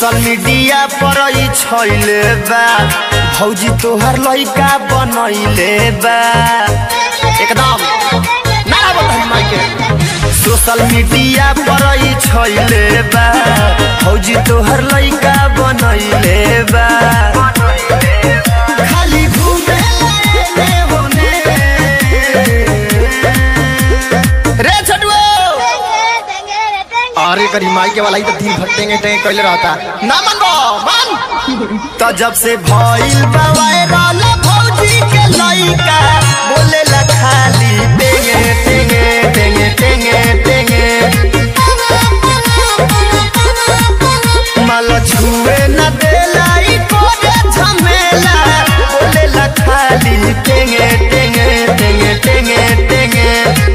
social media पर ई छैले बा भौजी तोहर लइका बनैले बा एकदम नारा बता माइक के सोशल मीडिया पर ई छैले बा भौजी तोहर लइका बनैले बा खाली घूमे ले होने रे छटुओ अरे करी माई के वाला ही तो दिन भर टेंगे टेंगे कैले रहता ना मनबो मन तो जब से भइल बा वायरल भौजी के लइका बोले ला खाली टेंगे टेंगे टेंगे टेंगे टेंगे माल छुए न देला ई कोरे झमेला बोले ला खाली टेंगे टेंगे टेंगे टेंगे टेंगे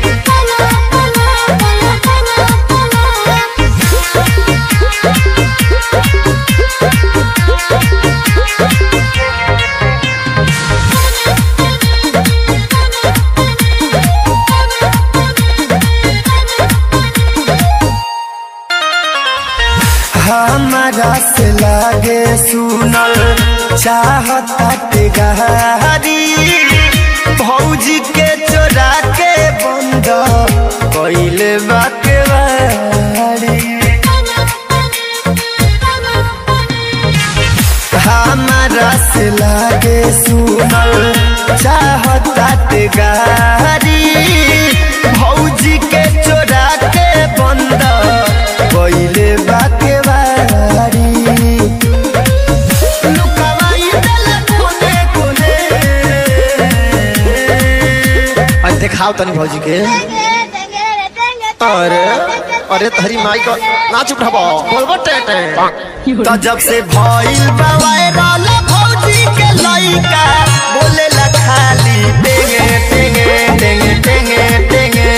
हमारा से लागे सुनल चाहता ते गहरी भौजी के चोरा के बंद कैले बाके बारी हमारा से लागे सुनल चाहता ते गहरी भौजी के चोरा के बंद कैले बाके बारी लुकावाई देला कोने कोने आज देखाओ तनी भौजी के अरे अरे तहरी माई को नाच उठाबो बोलबो टे टे तो जब से भइल बा वायरल भौजी के लइका बोले ला खाली टेंगे टेंगे टेंगे टेंगे टेंगे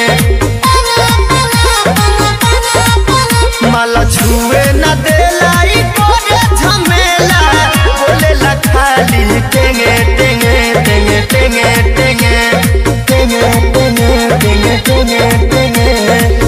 माला छुए न देला ई कोरे झमेला बोले ला खाली टेंगे टेंगे टेंगे टेंगे टेंगे टेंगे टेंगे टेंगे टेंगे टेंगे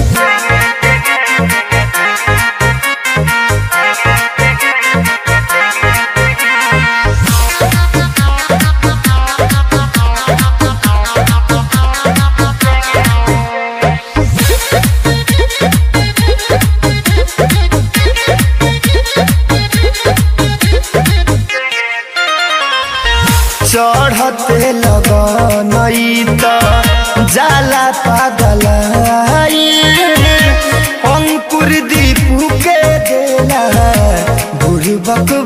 चढ़ते लगनई त जाला पागलाई अंकुर दीपू के देला बुढ़बक